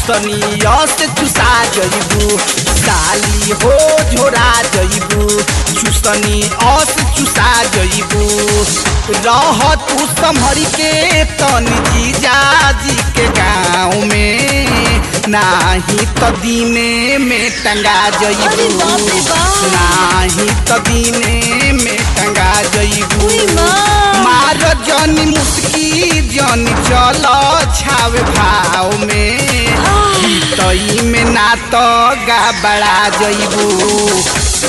चुसनिया से चुसा जइबू साली हो झोरा जइबू चुसनी अस चुसा जइबू रह तू संभरी के तनी जीजा जी के गाँव में नाही त दीने में टंगा जइबू अरे बाप रे बाप। नाही त दीने में टंगा जइबू उई माँ। मार जनी मुस्की जनी चल छावे भाव में तई में ना तो गबड़ा जइबू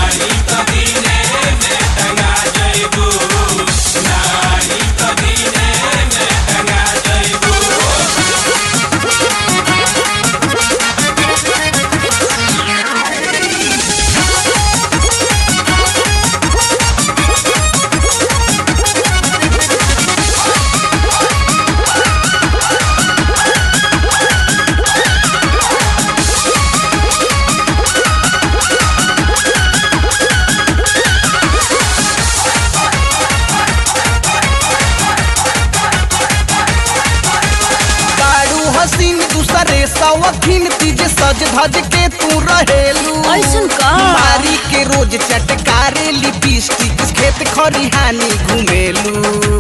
बारू हसीन दूसरे सवखीन तीजे सज धज के तू रहेलू ऐसन का? मारी के रोज चटकारे लिपस्टिक खेत खरिहानी घुमेलू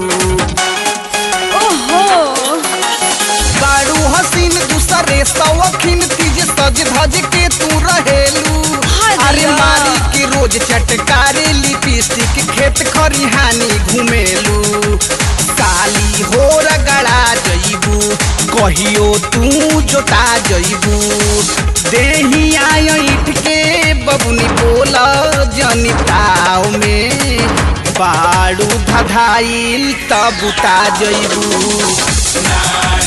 ओहो बारू हसीन दूसरे सवखीन तीजे सज धज के तू रहेलू हाय अरे दैया। मारी के रोज चटकारे लिपस्टिक खेत खरिहानी घुमेलू काली हो रगड़ा जइबू कहियो तू जोता जइबू देही आइठ के बबुनी बोल जनिताव में बाड़ू धधाइल तब उता जइबू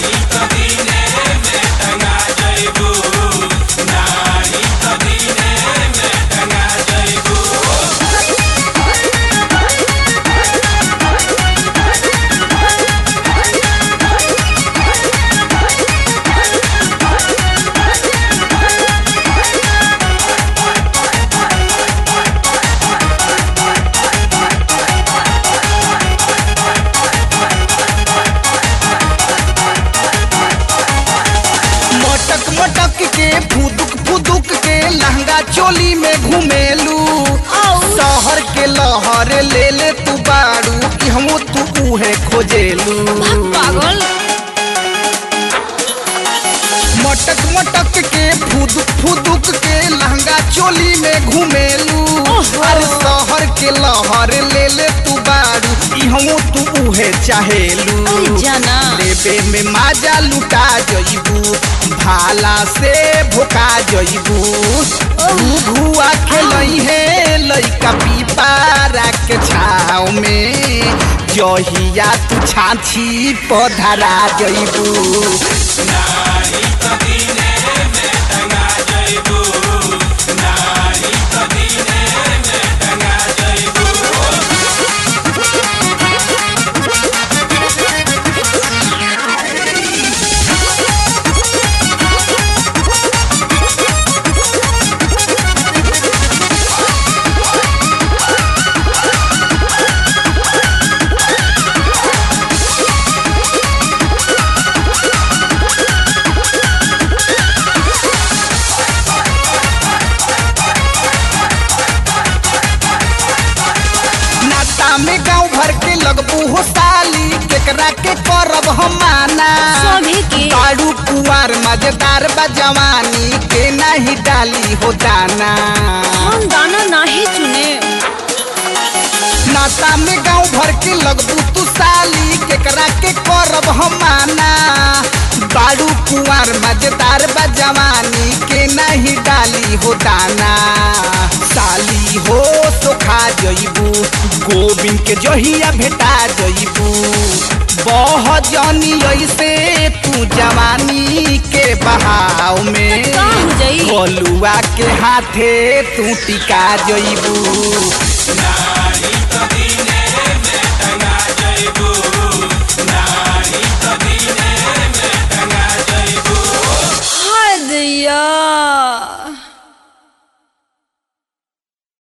मटक मटक के फुदुक फुदुक के लहंगा चोली में घुमेलू आउ। शहर के लहर ले ले तू बाड़ू कि हम तू उहे खोजेलू पागल मटक मटक के फुदुक फुदुक के लहंगा चोली में घुमेलू ओहो। अरे शहर के लहर ले ले तू बाड़ू कि हम तू उहे चाहेलू अरे जाना लेबे में माजा लुटा जइबू भाला से भोका जइबू घुआ खेलई है लइका पीपारा के छाव में जहिया तू छाछी पधरा जइबू नाता में गांव भर के लगबू हो साली केकरा के करब हम माना सभी के बाड़ू कुआर मजेदार बा जवानी के नहीं डाली हो दाना हम दाना नाही चुने नाता में गांव भर के लगबू तू साली केकरा के करब हम माना बाड़ू कुआर मजेदार बा जवानी के नहीं डाली हो दाना साली हो सोखा जइबू गोविंद के जहिया भेटा जइबू बह जनी ऐसे तू जवानी के बहाव में का हो जाई? गोलुआ के हाथे तू टिका जइबू नारी